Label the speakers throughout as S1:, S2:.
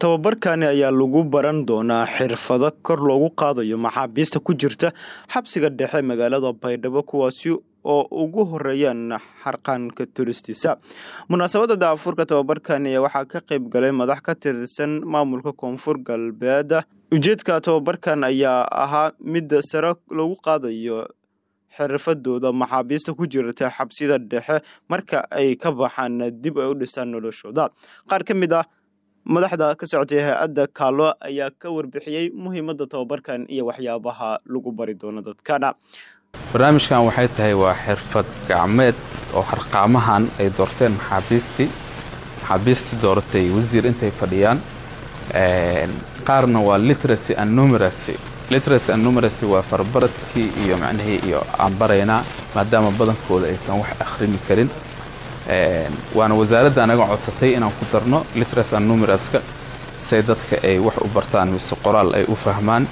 S1: tababarkani ayaa lagu baran doonaa xirfado kor loogu qaadayo maxaabiista ku jirta xabsiga dhexe magaalada baydhabo kuwaasi oo ugu horeeyaan xarqaanka tulistiisa munaasabadda daafurka tababarkani ayaa waxaa ka qayb galay madax ka tirsan maamulka koonfur galbeed ujeedka tababarkan ayaa ahaa midda sare lagu qaadayo xirfadooda maxaabiista ku jirta xabsida dhexe marka ay ka baxaan dib ay u dhisaan noloshooda qaar ka mid ah madaxda ka socotay hay-adda kaalo ayaa ka warbixiyey muhiimadda tababarkan iyo waxyaabaha lagu bari doono dadkana
S2: barnaamijkan waxay tahay waa xirfad gacmeed oo harqaamahan ay doorteen maxaabiistii maxaabiistii dooratay wasiir intay fadhiyaan qaarna waa literacy and numeracy literacy and numeracy waa farbaradkii iyo macnihii iyo aan baraynaa maadaama badankooda aysan wax akhrini karin waana wasaaradda anaga codsatay inaan ku darno literacy and numeraska say dadka ay wax u bartaan mise qoraal ay u fahmaan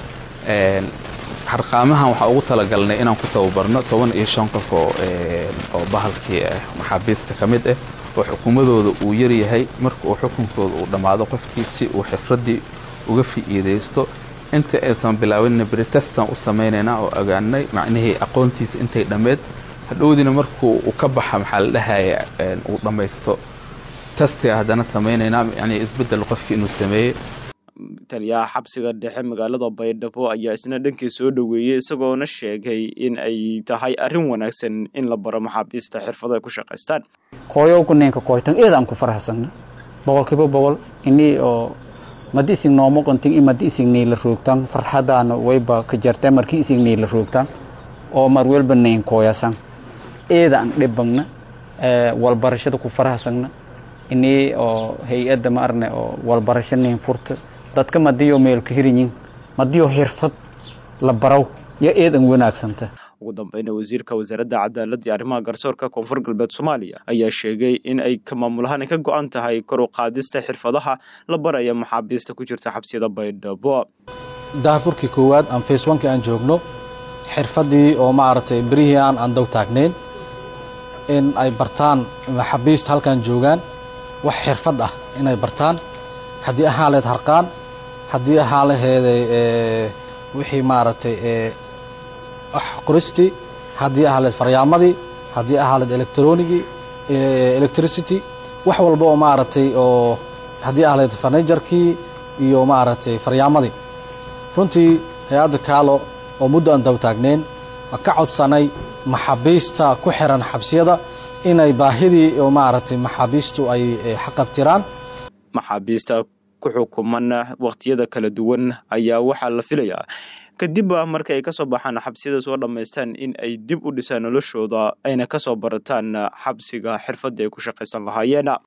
S2: harqaamahan waxaa ugu talagalnay inaan ku tababarno toban iyo shan qof oo bahalkii ah maxaabiista ka mid ah oo xukuumadooda uu yaryahay marka uu xukunkooda uu dhammaado qofkii si uu xifraddii uga fi'iidaysto inta aysan bilaabinna britestan u samaynaynaa oo ogaanay macnihii aqoontiisa intay dhammeed hadhowdiina markuu uu ka baxa maxaa la dhahaya uu dhammaysto testiga haddana samaynaynaa yani isbeddel qofkii inuu sameeyey
S1: taliyaha xabsiga dhexe magaalada baydhabo ayaa isna dhankii soo dhoweeyey isagoona sheegay in ay tahay arrin wanaagsan in la baro maxaabiista xirfado ay ku shaqaystaan
S3: qoyowku ninka qoytan eedaan ku farahsanna boqolkiiba boqol inii oo madi isig noomo qontin i madi isig niila roogtaan farxadaana wayba ka jartaa markii isig niila roogtaan oo mar welba nayn kooyasan eedaan dhibagna walbarashada ku farahsagna inii oo hay-adda ma arne oo walbarasho nayn furta dadka madiyo meelka hirinyin madiyo xirfad la baraw yo eedan wanaagsanta
S1: ugu dambeyna wasiirka wasaaradda cadaaladda iyo arrimaha garsoorka koonfur galbeed soomaaliya ayaa sheegay in ay ka maamulahaan ay ka go-an tahay kor u qaadista xirfadaha la baraya maxaabiista ku jirta xabsiyada baydhabo
S4: daafurkii koowaad aan faceonkii aan joogno xirfaddii oo maaragtay berihii aan aan dow taagnayn in ay bartaan maxaabiista halkan joogaan wax xirfad ah inay bartaan haddii ahaan laheyd harqaan haddii ahaan laheeday wixii maaragtay wax qoristii haddii ahaan laheyd faryaamadii haddii ahaan laheyd electronigii electricity wax walba oo maaragtay oo haddii ahaan laheyd farnijarkii iyo maaragtay faryaamadii runtii hay-adda kaalo oo muddo aan daba taagnayn ma ka codsanay maxaabiista ku xiran xabsiyada inay baahidii oo maaragtay maxaabiistu ay xaqabtiraan
S1: maxaabiista ku xukuman wakhtiyada kala duwan ayaa waxaa la filayaa kadib marka ay kasoo baxaan xabsiyada soo dhammaystaan in ay dib u dhisaan noloshooda ayna kasoo barataan xabsiga xirfadda ay ku shaqaysan lahaayeen